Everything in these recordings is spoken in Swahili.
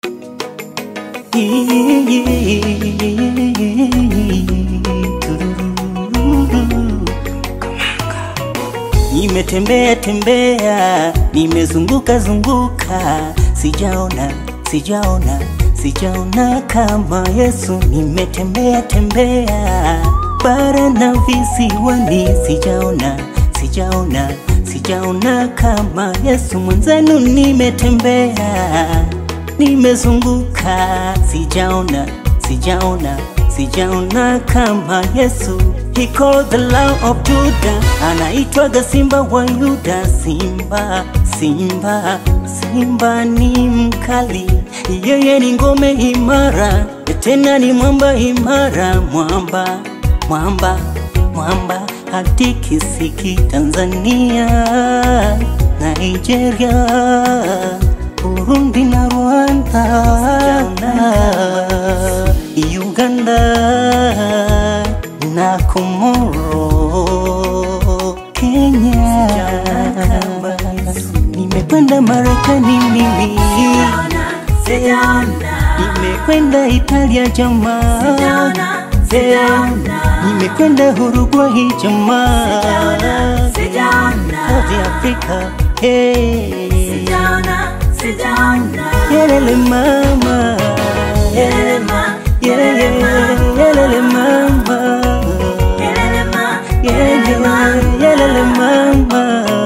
Nimetembea tembea, nimezunguka zunguka, sijaona sijaona sijaona kama Yesu. Nimetembea tembea bara na visiwani, sijaona sijaona sijaona kama Yesu. Mwenzenu nimetembea nimezunguka, sijaona sijaona sijaona kama Yesu. He called the Lion of Judah, anaitwaga Simba wa Yuda. Simba, Simba, Simba ni mkali, yeye ni ngome imara, tena ni mwamba imara, mwamba, mwamba, mwamba hatikisiki. Tanzania, Nigeria, Burundi na Rwanda, Uganda na Komoro, Kenya, nimekwenda Marekani mimi, nimekwenda Italia jamaa, nimekwenda Uruguay jamaa, South Africa, hey. Yelele mama, yelele yelele yelele mama, yelele yelele mama,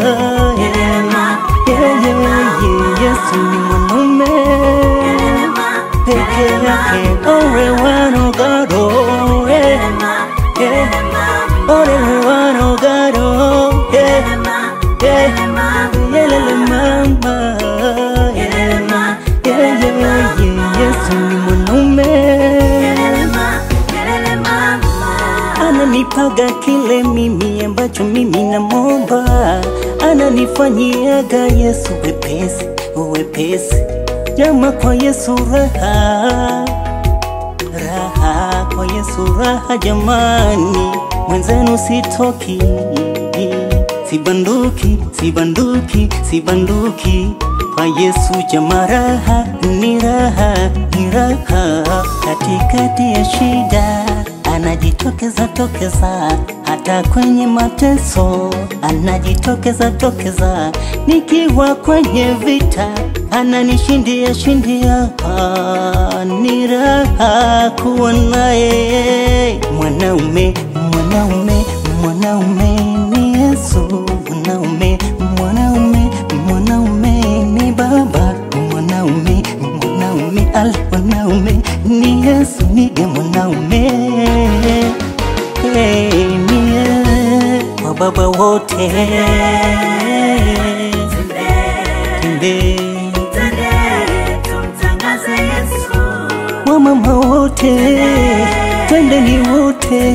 yelele Yesu ni mwanaume peke yake, owe wanogado, eh, eh, owe wanogado, eh, eh, yelele mama, yelele Yesu ni mwanaume ananipaga kile mimi ambacho mimi namomba, ananifanyiaga Yesu wepesi wepesi, jama kwa Yesu raha raha, kwa Yesu raha jamani, mwenzenu sitoki sibanduki sibanduki sibanduki kwa Yesu jama, raha ni raha ni raha, katikati ya shida anajitokeza tokeza, hata kwenye mateso anajitokeza tokeza, nikiwa kwenye vita ananishindia shindia. Ah, ni raha kuwa naye mwanaume mwanaume mwanaume ni Yesu mwanaume mwanaume mwanaume ni baba mwanaume mwanaume al mwanaume ni Yesu nige mwanaume hey, ni yeye kwa baba wote Tende wamama wote twendeni wote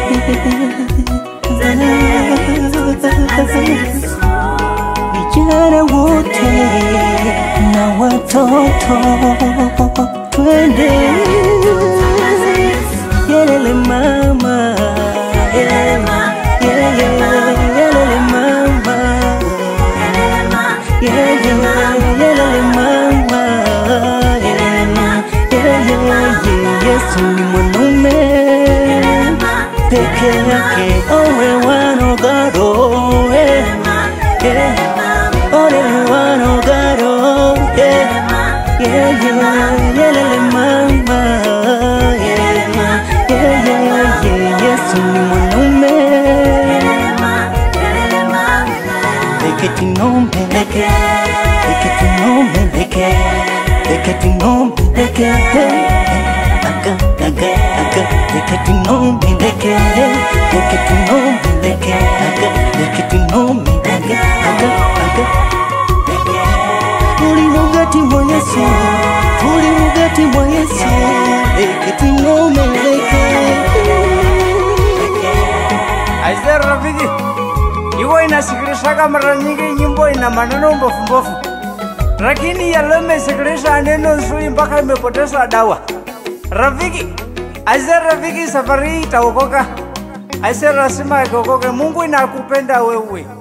vijana wote na watoto twende yelele mama yelele mama yelele mama yelele mama Yesu ni mwanaume peke yake, owe wanogaro eh, eh, ole wanogaro eh, yeah, yeah, yelele mama yeah, yeah, yeah, yeah, Yesu ni mwanaume leketi nombe leke leketi nombe leke leketi nombe leke aga aga aga leketi nombe leke leketi nombe leke aga leketi nombe aga aga aga tuli mugati mwa Yesu tuli mugati mwa Yesu leketi nombe leke Aise rafiki, iwo inasikilishaka mara nyingi nyimbo ina maneno mbofu mbofu, lakini yalo imesikilisha neno nzuri mpaka imepoteza dawa. Rafiki, aise rafiki, safari hii itaokoka. Aise lazima ikokoke. Mungu inakupenda wewe.